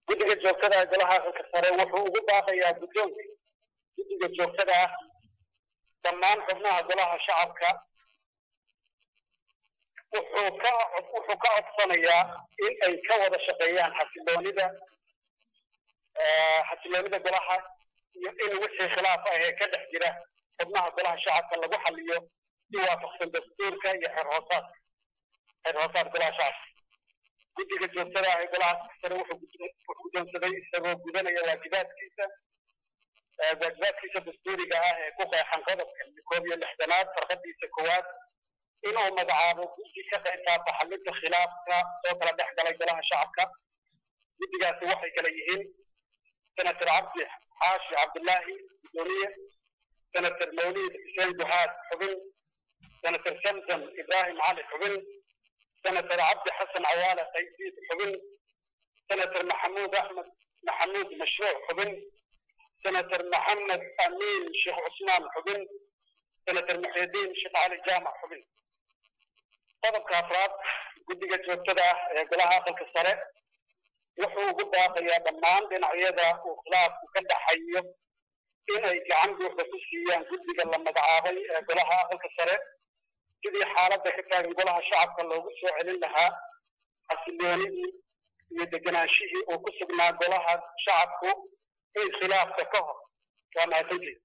guddiga joogtada ah golaha aqalka sare wuxuu ugu baaqayaa guddoonka guddiga joogtada ah dhammaan xubnaha golaha shacabka wuxuu ka wuxuu ka codsanayaa in ay ka wada shaqeeyaan xasiloonida xasiloonida golaha iyo in wixii khilaaf ah ee ka dhex jira xubnaha golaha shacabka lagu xaliyo si waafaqsan dastuurka iyo xeer hoosaadka xeer hoosaad golaha shacabka guddiga joogtada ah ee golaha sare wuxuu guddoonsaday isagoo gudanaya waajibaadkiisa waajibaadkiisa dastuuriga ah ee ku qeexan qodobka koob iyo lixdanaad farqadiisa koowaad inuu magacaabo guddi ka qayb qaata xalinta khilaafka soo kala dhex galay golaha shacabka guddigaasi waxay kala yihiin senator cabdi xaashi cabdullaahi gudoomiye senator mawlid xuseen duhaad xubin senator samsam ibrahim cali xubin senator cabdi xasan cawaale qaydiid xubin senator maxamuud axmed maxamuud mashruuc xubin senator maxamed amiin sheekh cusmaan xubin senator muxyidiin sheekh cali jaamac xubin qodobka afraad guddiga joogtada ah ee golaha aqalka sare wuxuu ugu baaqayaa dhammaan dhinacyada uu khilaafku ka dhaxayo inay gacan buuxda ku siiyaan guddiga la magacaabay ee golaha aqalka sare sidii xaaladda ka taagan golaha shacabka loogu soo celin lahaa xasiloonidii iyo deganaanshihii uu ku sugnaa golaha shacabku in khilaafka ka hor waa mahadsantied